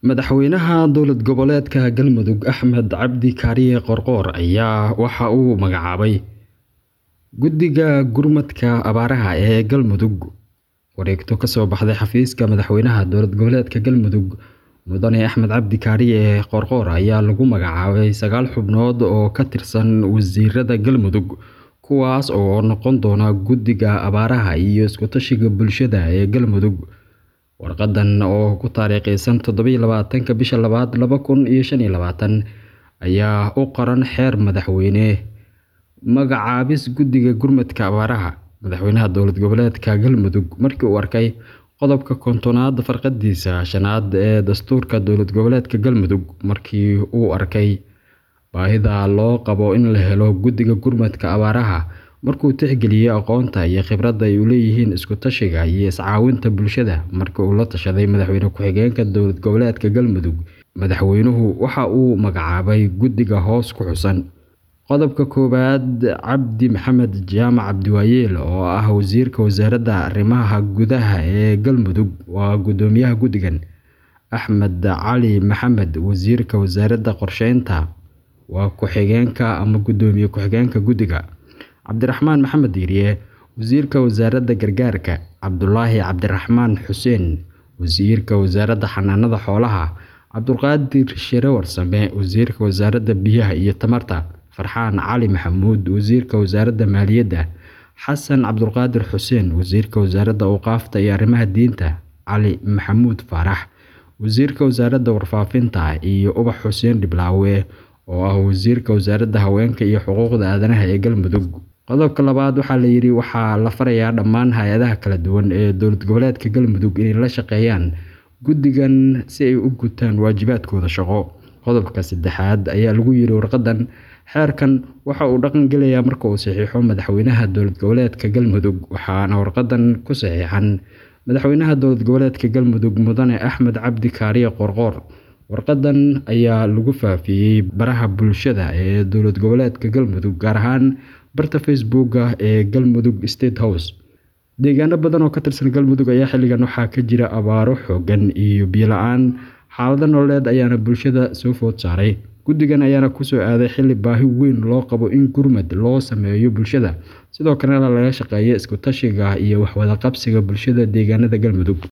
Madaxweynaha dowlad goboleedka Galmudug Axmed Cabdi Kaariye Qoorqoor ayaa waxa uu magacaabay Guddiga Gurmadka Abaaraha ee Galmudug. Wareegto ka soo baxday xafiiska madaxweynaha dowlad goboleedka Galmudug Mudane Axmed Cabdi Kaariye Qoorqoor ayaa lagu magacaabay sagaal xubnood oo ka tirsan wasiirada Galmudug kuwaas oo noqon doona Guddiga Abaaraha iyo Isku tashiga Bulshada ee Galmudug. Warqadan oo ku taariikhaysan toddoba iyo labaatanka bisha labaad laba kun iyo shan iyo labaatan ayaa u qoran xeer madaxweyne magacaabis Guddiga Gurmadka Abaaraha. Madaxweynaha dowlad goboleedka Galmudug markii uu arkay qodobka kontonaad farqadiisa shanaad ee dastuurka dowlad goboleedka Galmudug markii uu arkay baahida loo qabo in la helo Guddiga Gurmadka Abaaraha markuu tixgeliyay aqoonta iyo khibradda ay u leeyihiin isku tashiga iyo iscaawinta bulshada markii uu la tashaday madaxweyne ku-xigeenka dowlad goboleedka Galmudug madaxweynuhu waxa uu magacaabay guddiga hoos ku xusan qodobka koowaad Cabdi Maxamed Jaamac Cabdiwaayeel oo ah wasiirka wasaaradda arrimaha gudaha ee Galmudug waa guddoomiyaha guddigan Axmed Cali Maxamed wasiirka wasaaradda qorsheynta waa ku-xigeenka ama guddoomiye ku-xigeenka guddiga Cabdiraxmaan Maxamed Diiriye wasiirka wasaaradda gargaarka Cabdulaahi Cabdiraxmaan Xuseen wasiirka wasaaradda xanaanada xoolaha Cabdulqaadir Shire Warsame wasiirka wasaaradda biyaha iyo tamarta Farxaan Cali Maxamuud wasiirka wasaaradda maaliyadda Xasan Cabdulqaadir Xuseen wasiirka wasaaradda awqaafta iyo arrimaha diinta Cali Maxamuud Faarax wasiirka wasaaradda warfaafinta iyo Ubax Xuseen Dhiblaawe oo ah wasiirka wasaaradda haweenka iyo xuquuqda aadanaha ee Galmudug qodobka labaad waxaa la yidhi waxaa la farayaa dhammaan hay-adaha kala duwan ee dowlad goboleedka Galmudug inay la shaqeeyaan guddigan si ay u gutaan waajibaadkooda shaqo qodobka saddexaad ayaa lagu yidhi warqadan xeerkan waxa uu dhaqan gelayaa marka uu saxiixo madaxweynaha dowlad goboleedka Galmudug waxaana warqadan ku saxiixan madaxweynaha dowlad goboleedka Galmudug Mudane Axmed Cabdi Kaariye Qoorqoor warqadan ayaa lagu faafiyey baraha bulshada ee dowlad goboleedka Galmudug gaar ahaan barta Facebook ee Galmudug State House deegaano badan oo ka tirsan Galmudug ayaa xilligan waxaa ka jira abaaro xooggan iyo biyo la-aan xaalado nololeed ayaana bulshada soo food saaray guddigan ayaana kusoo aaday xilli baahi weyn loo qabo in gurmad loo sameeyo bulshada sidoo kalena laga shaqeeyo isku tashiga iyo waxwada qabsiga bulshada deegaanada Galmudug